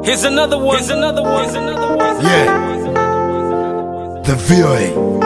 Here's another one. Here's another one. Here's another one. Yeah. The VOA.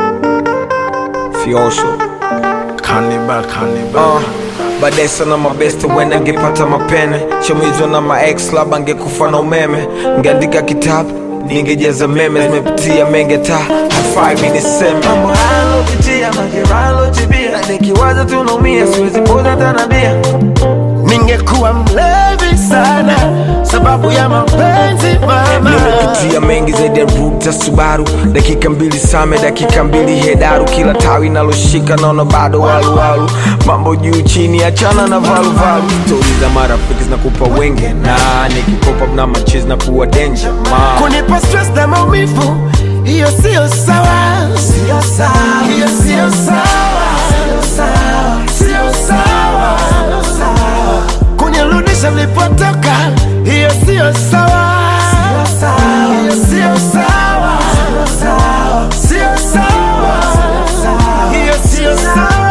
Fiosho Cannibal, cannibal. uh, baadaye sana mabeste wenda ngepata mapene chomizwa na maex labda ngekufa na umeme ngeandika kitabu ningejaza meme zimepitia menge ta hafai mi niseme mambo halopitia mageralotibia nikiwaza tunaumia siwezi poza tanabia Ningekuwa mlevi sana sababu ya mapenzi mama. nimepitia mengi zaidi ya ruta subaru dakika mbili same dakika mbili hedaru kila tawi naloshika naona bado waluwalu mambo juu chini achana na valuvalu stori za marafiki zinakupa wenge na nikikopa na machizi na kuwa denja ma Kunipa stress na maumivu, hiyo sio sawa, sio sawa, hiyo sio sawa, sio sawa, sio sawa, sio sawa. Kunirudisha nilipotoka, hiyo sio sawa, sio sawa, hiyo sio sawa, sio sawa, sio sawa, hiyo sio sawa.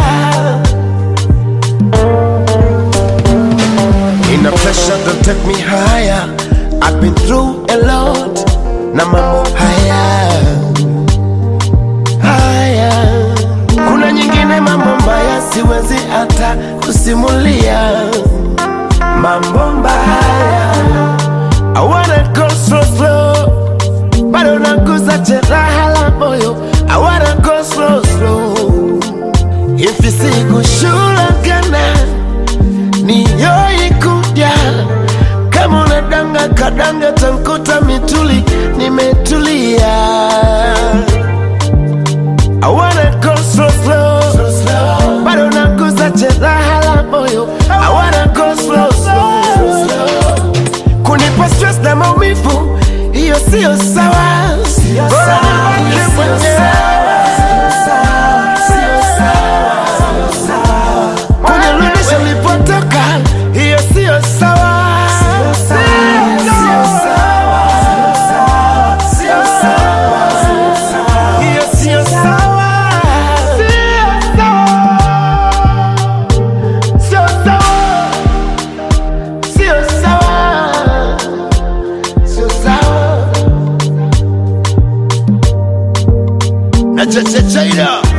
In a pressure don't take me higher. I've been through a lot. Na mambo haya haya, kuna nyingine mambo mbaya siwezi hata kusimulia. Mambo mbaya, I wanna go slow slow, bado naguza jeraha la moyo. I wanna go slow slow, hivi sikushulagana niyoikuja kama unadanga kadanga tankuta mituli nimetulia I wanna go slow slow, bado naguza jeraha la moyo I wanna go slow slow, kunipa stress na maumivu hiyo sio sawa Bora nibaki mwenyewe. kunirudisha nilipotoka, hiyo sio sawa. Sio sawa. Sio sawa. Hiyo sio sawa. Sio sawa. Sio sawa. Sio sawa. Na cha cha chaida